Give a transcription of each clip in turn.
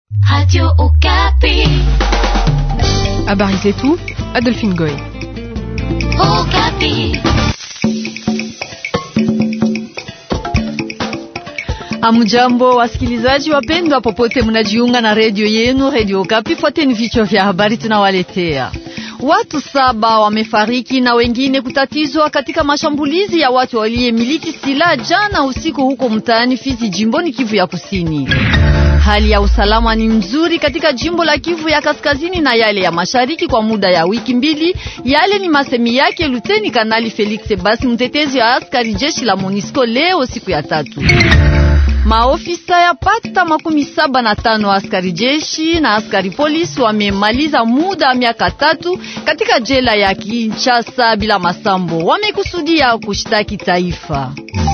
Radio Okapi. Habari zetu, Adolphine Goy. Okapi. Amujambo wasikilizaji wapendwa, popote mnajiunga na redio yenu redio Okapi. Fuateni vichwa vya habari tunawaletea. Watu saba wamefariki na wengine kutatizwa katika mashambulizi ya watu waliyemiliki silaha jana usiku huko mtaani Fizi, jimboni Kivu ya Kusini. Hali ya usalama ni nzuri katika jimbo la Kivu ya Kaskazini na yale ya Mashariki kwa muda ya wiki mbili. Yale ni masemi yake Luteni Kanali Felix Sebasi, mtetezi wa askari jeshi la MONUSCO leo siku ya tatu. Maofisa ya pata makumi saba na tano askari jeshi na askari polisi wamemaliza muda wa miaka tatu katika jela ya Kinshasa bila masambo. Wamekusudia kushtaki taifa.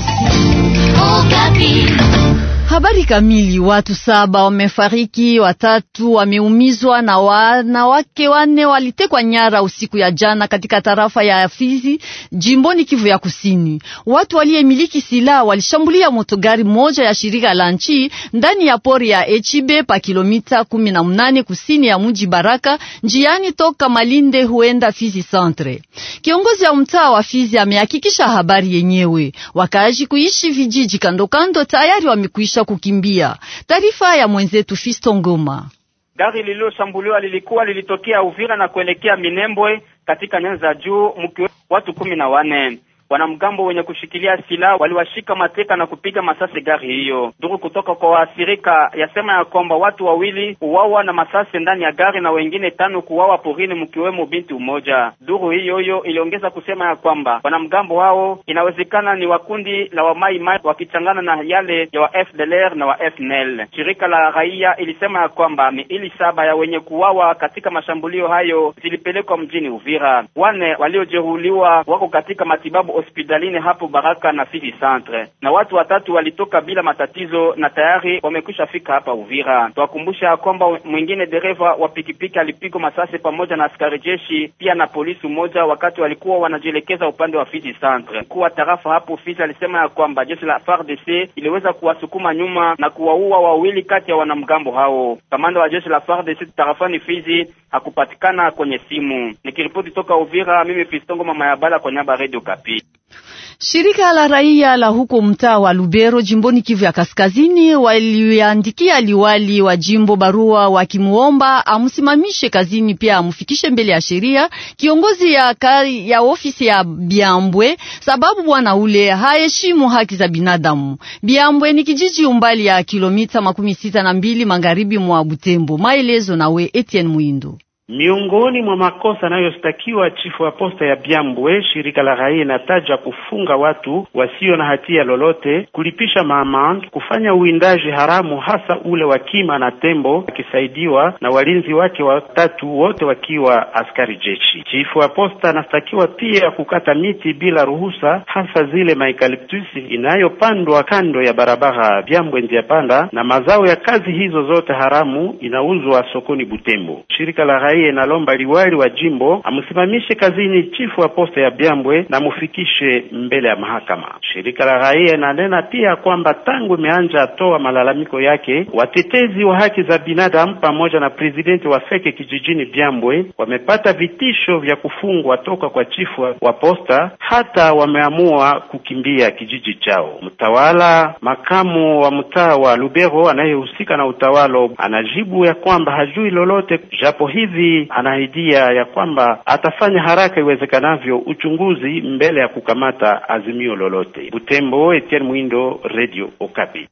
Okapi. Habari kamili. Watu saba wamefariki, watatu wameumizwa na wanawake wane walitekwa nyara usiku ya jana katika tarafa ya Fizi jimboni Kivu ya Kusini. Watu waliyemiliki silaha walishambulia motogari moja ya shirika la nchi ndani ya pori ya Echibe pa kilomita kumi na mnane kusini ya mji Baraka, njiani toka Malinde huenda Fizi Centre. Kiongozi wa mtaa wa Fizi amehakikisha habari yenyewe. Wakaaji kuishi vijiji kando kando tayari wamekwisha kukimbia. Taarifa ya mwenzetu Fisto Ngoma. Gari lililoshambuliwa lilikuwa lilitokea Uvira na kuelekea Minembwe katika nyanza za juu, mkiwemo watu kumi na wane. Wanamgambo wenye kushikilia silaha waliwashika mateka na kupiga masasi gari hiyo. Duru kutoka kwa waathirika yasema ya kwamba watu wawili uwawa na masasi ndani ya gari na wengine tano kuwawa porini, mkiwemo binti mmoja. Duru hiyo hiyo iliongeza kusema ya kwamba wanamgambo hao inawezekana ni wa kundi la wa Mai Mai wakichangana na yale ya wa FDLR na wa FNL. Shirika la raia ilisema ya kwamba miili saba ya wenye kuwawa katika mashambulio hayo zilipelekwa mjini Uvira. Wane waliojeruhiwa wako katika matibabu hospitalini hapo Baraka na Fizi Centre, na watu watatu walitoka bila matatizo na tayari wamekwisha fika hapa Uvira. Twakumbusha kwamba mwingine dereva wa pikipiki alipigwa masasi pamoja na askari jeshi pia na polisi mmoja wakati walikuwa wanajielekeza upande wa Fizi Centre. Mkuu wa tarafa hapo Fizi alisema ya kwamba jeshi la FARDC iliweza kuwasukuma nyuma na kuwaua wawili kati ya wanamgambo hao. Kamanda wa jeshi la FARDC tarafani Fizi hakupatikana kwenye simu. Nikiripoti toka Uvira, mimi Fistongo mama ya bala kwa nyaba Radio Kapi. Shirika la raia la huko mtaa wa Lubero jimboni Kivu ya Kaskazini waliandikia liwali wa jimbo barua wakimuomba amsimamishe kazini, pia amfikishe mbele ya sheria kiongozi ya, kari, ya ofisi ya Biambwe sababu bwana ule haheshimu haki za binadamu. Biambwe ni kijiji umbali ya kilomita makumi sita na mbili magharibi mwa Butembo. Maelezo nawe Etienne Muindo. Miongoni mwa makosa yanayostakiwa chifu wa posta ya Byambwe, shirika la raia inataja kufunga watu wasio na hatia lolote, kulipisha maamande, kufanya uwindaji haramu, hasa ule wa kima na tembo, akisaidiwa na walinzi wake watatu, wote wakiwa askari jeshi. Chifu wa posta anastakiwa pia kukata miti bila ruhusa, hasa zile maikaliptusi inayopandwa kando ya barabara Byambwe njia panda, na mazao ya kazi hizo zote haramu inauzwa sokoni Butembo. Shirika la raia inalomba liwali wa jimbo amsimamishe kazini chifu wa posta ya Byambwe na mufikishe mbele ya mahakama. Shirika la raia inanena pia kwamba tangu imeanja atoa malalamiko yake, watetezi wa haki za binadamu pamoja na presidenti wa feke kijijini Byambwe wamepata vitisho vya kufungwa toka kwa chifu wa posta, hata wameamua kukimbia kijiji chao. Mtawala makamu wa mtaa wa Lubero anayehusika na utawalo anajibu ya kwamba hajui lolote, japo hivi anahidia ya kwamba atafanya haraka iwezekanavyo uchunguzi mbele ya kukamata azimio lolote. Butembo, Etienne Mwindo, Radio Okapi.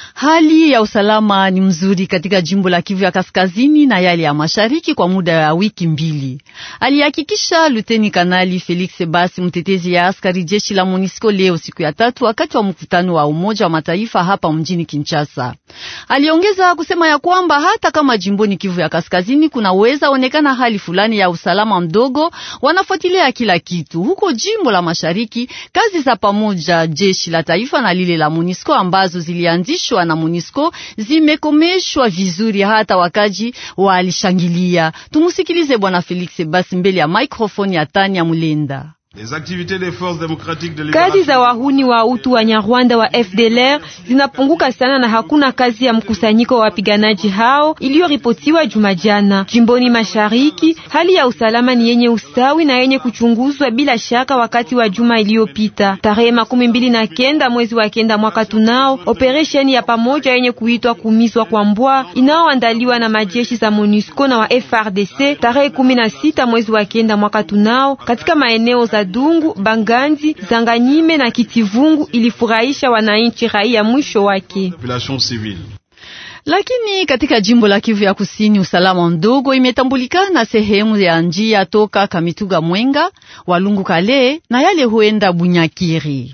Hali ya usalama ni mzuri katika jimbo la Kivu ya Kaskazini na yale ya Mashariki kwa muda ya wiki mbili, alihakikisha Luteni Kanali Felix Basi, mtetezi ya askari jeshi la MONUSCO leo siku ya tatu, wakati wa mkutano wa Umoja wa Mataifa hapa mjini Kinshasa. Aliongeza kusema ya kwamba hata kama jimboni Kivu ya Kaskazini kunaweza onekana hali fulani ya usalama mdogo, wanafuatilia kila kitu. Huko jimbo la Mashariki, kazi za pamoja jeshi la taifa na lile la MONUSCO ambazo zilianzishwa na MONUSCO zimekomeshwa vizuri, hata wakaji walishangilia. Tumusikilize Bwana Felix basi mbele ya microphone ya Tania Mulenda. Kazi za wahuni wa utu wa Nyarwanda wa FDLR zinapunguka sana na hakuna kazi ya mkusanyiko wa wapiganaji hao iliyoripotiwa Jumajana. Jimboni Mashariki, hali ya usalama ni yenye ustawi na yenye kuchunguzwa bila shaka. Wakati wa juma iliyopita tarehe makumi mbili na kenda mwezi wa kenda mwaka tunao operesheni ya pamoja yenye kuitwa kumizwa kwa mbwa inaoandaliwa na majeshi za MONUSCO na wa FRDC tarehe kumi na sita mwezi wa kenda mwaka tunao katika maeneo za Dungu, Banganzi, Zanganyime na Kitivungu ilifurahisha wananchi raia mwisho wake. Lakini katika jimbo la Kivu ya Kusini usalama mdogo imetambulikana sehemu ya njia toka Kamituga Mwenga, Walungu Kale na yale huenda Bunyakiri.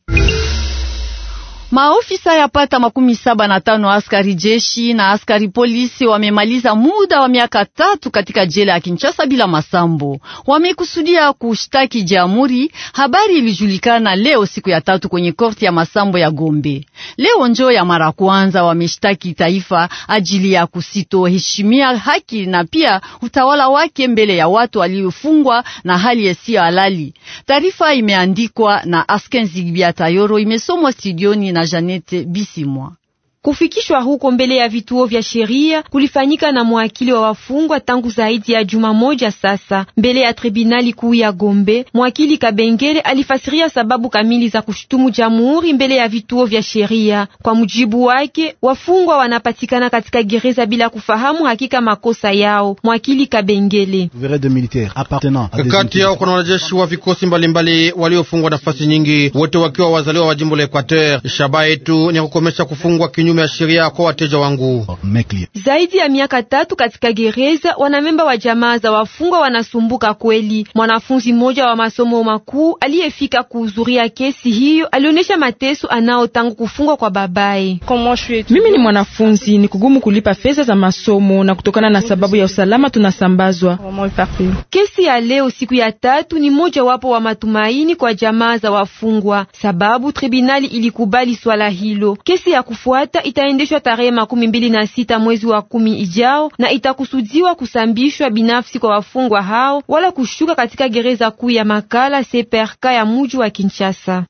Maofisa yapata makumi saba na tano askari jeshi na askari polisi wamemaliza muda wa miaka tatu katika jela ya Kinshasa bila masambo. Wamekusudia kushtaki jamhuri. Habari ilijulikana leo siku ya tatu kwenye korti ya masambo ya Gombe. Leo njo ya mara kwanza wameshtaki taifa ajili ya kusitoheshimia haki na pia utawala wake mbele ya watu waliofungwa na hali yasiyo halali. Taarifa imeandikwa na Askenzi Biatayoro, imesomwa studioni na Janete Bisimwa. Kufikishwa huko mbele ya vituo vya sheria kulifanyika na mwakili wa wafungwa tangu zaidi ya juma moja sasa. Mbele ya tribunali kuu ya Gombe, mwakili Kabengele alifasiria sababu kamili za kushutumu jamhuri mbele ya vituo vya sheria. Kwa mujibu wake, wafungwa wanapatikana katika gereza bila kufahamu hakika makosa yao. Mwakili Kabengele: kati yao kuna wanajeshi wa vikosi mbalimbali waliofungwa nafasi nyingi, wote wakiwa wazaliwa wa jimbo la Equateur. Shabaha yetu ni kukomesha kufungwa kinyume ya sheria kwa wateja wangu. Zaidi ya miaka tatu katika gereza, wanamemba wa jamaa za wafungwa wanasumbuka kweli. Mwanafunzi mmoja wa masomo makuu aliyefika kuhudhuria kesi hiyo alionyesha mateso anao tangu kufungwa kwa babaye. Mimi ni mwanafunzi, ni kugumu kulipa fedha za masomo na kutokana na sababu ya usalama tunasambazwa. Kesi ya leo siku ya tatu ni moja wapo wa matumaini kwa jamaa za wafungwa, sababu tribunali ilikubali swala hilo. Kesi ya kufuata itaendeshwa tarehe makumi mbili na sita mwezi wa kumi ijao na itakusudiwa kusambishwa binafsi kwa wafungwa hao wala kushuka katika gereza kuu ya Makala Seperka ya muji wa Kinshasa.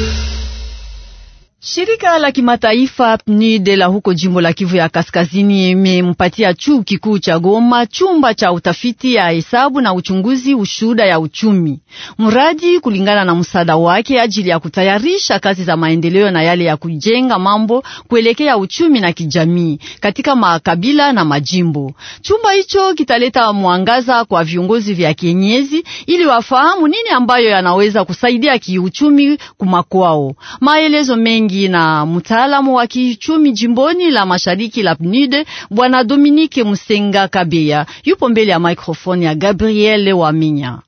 Shirika la kimataifa PNUD la huko jimbo la Kivu ya Kaskazini imempatia chuo kikuu cha Goma chumba cha utafiti ya hesabu na uchunguzi ushuda ya uchumi, mradi kulingana na msaada wake ajili ya kutayarisha kazi za maendeleo na yale ya kujenga mambo kuelekea uchumi na kijamii katika makabila na majimbo. Chumba hicho kitaleta mwangaza kwa viongozi vya kienyeji ili wafahamu nini ambayo yanaweza kusaidia kiuchumi kumakwao. Maelezo mengi na mtaalamu wa kiuchumi jimboni la mashariki la PNUD bwana Dominique Musenga Kabeya yupo mbele ya microphone ya Gabriel Waminya.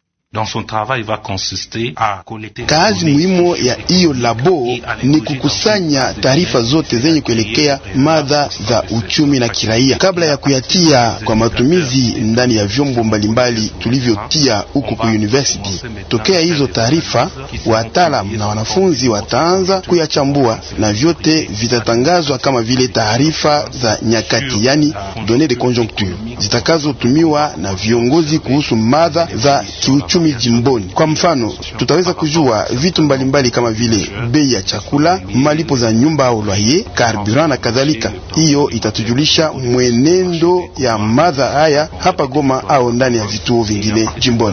Kazi muhimu ya hiyo labo ni kukusanya taarifa zote zenye kuelekea mada za uchumi na kiraia kabla ya kuyatia kwa matumizi ndani ya vyombo mbalimbali tulivyotia huko ku university. Tokea hizo taarifa, wataalamu na wanafunzi wataanza kuyachambua na vyote vitatangazwa kama vile taarifa za nyakati, yani données de conjoncture zitakazotumiwa na viongozi kuhusu mada za kiuchumi jimboni. Kwa mfano, tutaweza kujua vitu mbalimbali mbali kama vile bei ya chakula, malipo za nyumba au loyer, carburant na kadhalika. Hiyo itatujulisha mwenendo ya madha haya hapa Goma au ndani ya vituo vingine jimboni.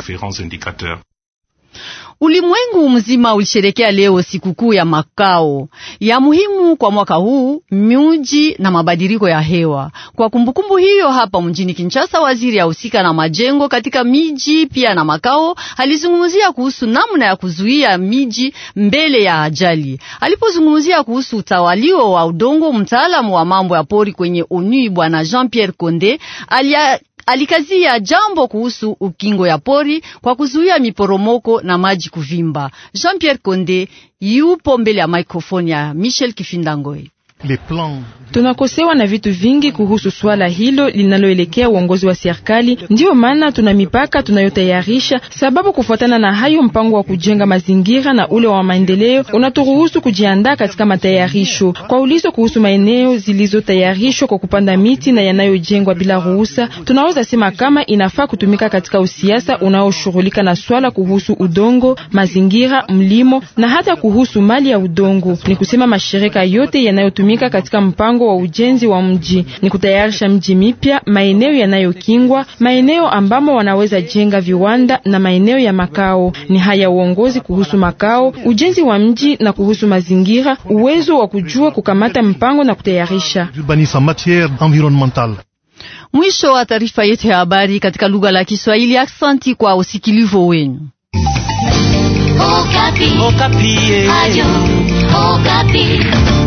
Ulimwengu mzima ulisherekea leo sikukuu ya makao ya muhimu kwa mwaka huu miji na mabadiliko ya hewa. Kwa kumbukumbu hiyo, hapa mjini Kinshasa, waziri ahusika na majengo katika miji pia na makao alizungumzia kuhusu namna ya kuzuia miji mbele ya ajali. Alipozungumzia kuhusu utawalio wa udongo, mtaalamu wa mambo ya pori kwenye ONU bwana Jean-Pierre Konde alia alikazia jambo kuhusu ukingo ya pori kwa kuzuia miporomoko na maji kuvimba. Jean-Pierre Konde yupo mbele ya microphone ya Michel Kifindangoi. Tunakosewa na vitu vingi kuhusu swala hilo linaloelekea uongozi wa serikali. Ndiyo maana tuna mipaka tunayotayarisha, sababu kufuatana na hayo, mpango wa kujenga mazingira na ule wa maendeleo unaturuhusu kujiandaa katika matayarisho. Kwa ulizo kuhusu maeneo zilizotayarishwa kwa kupanda miti na yanayojengwa bila ruhusa, tunaweza sema kama inafaa kutumika katika usiasa unaoshughulika na swala kuhusu udongo, mazingira, mlimo na hata kuhusu mali ya udongo. Ni kusema mashirika yote yanayotumika katika mpango wa ujenzi wa mji ni kutayarisha mji mipya, maeneo yanayokingwa, maeneo ambamo wanaweza jenga viwanda na maeneo ya makao. Ni haya uongozi kuhusu makao, ujenzi wa mji na kuhusu mazingira, uwezo wa kujua kukamata mpango na kutayarisha. Mwisho wa taarifa yetu ya habari katika lugha la Kiswahili. Aksanti kwa usikilivu wenu. Okapi. Okapi. Radio Okapi.